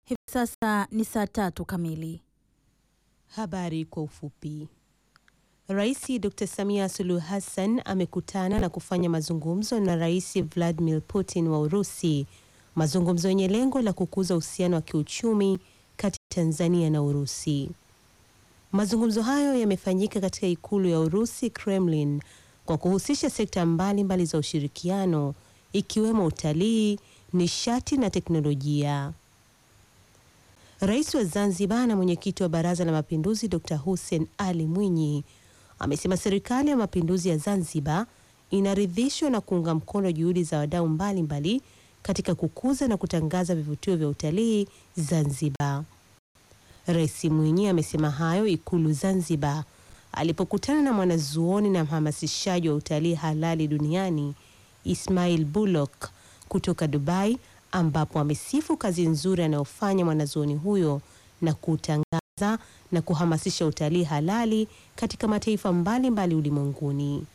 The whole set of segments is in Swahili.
Hivi sasa ni saa tatu kamili. Habari kwa ufupi. Rais Dr. Samia Suluhu Hassan amekutana na kufanya mazungumzo na Rais Vladimir Putin wa Urusi, mazungumzo yenye lengo la kukuza uhusiano wa kiuchumi kati ya Tanzania na Urusi. Mazungumzo hayo yamefanyika katika ikulu ya Urusi, Kremlin, kwa kuhusisha sekta mbalimbali mbali za ushirikiano ikiwemo utalii, nishati na teknolojia. Rais wa Zanzibar na mwenyekiti wa Baraza la Mapinduzi Dr. Hussein Ali Mwinyi amesema serikali ya mapinduzi ya Zanzibar inaridhishwa na kuunga mkono juhudi za wadau mbalimbali katika kukuza na kutangaza vivutio vya utalii Zanzibar. Rais Mwinyi amesema hayo Ikulu Zanzibar alipokutana na mwanazuoni na mhamasishaji wa utalii halali duniani Ismail Bullock kutoka Dubai ambapo amesifu kazi nzuri anayofanya mwanazuoni huyo na kutangaza na kuhamasisha utalii halali katika mataifa mbalimbali ulimwenguni.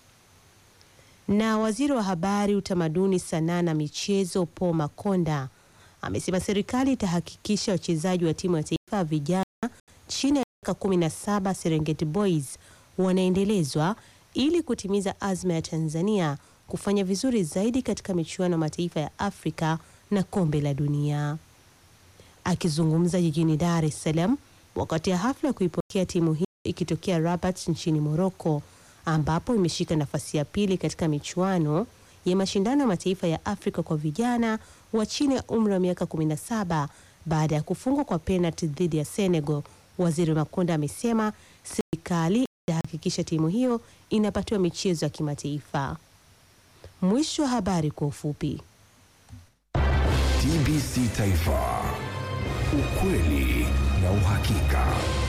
Na waziri wa habari, utamaduni, sanaa na michezo Paul Makonda amesema serikali itahakikisha wachezaji wa timu ya taifa ya vijana chini ya miaka 17 Serengeti Boys wanaendelezwa ili kutimiza azma ya Tanzania kufanya vizuri zaidi katika michuano ya mataifa ya Afrika na kombe la dunia. Akizungumza jijini Dar es Salaam wakati ya hafla ya kuipokea timu hiyo ikitokea Rabat nchini Morocco, ambapo imeshika nafasi ya pili katika michuano ya mashindano ya mataifa ya Afrika kwa vijana wa chini ya umri wa miaka 17 baada ya kufungwa kwa penalti dhidi ya Senegal. Waziri Makonda amesema serikali itahakikisha timu hiyo inapatiwa michezo ya kimataifa. Mwisho wa habari kwa ufupi. TBC Taifa, ukweli na uhakika.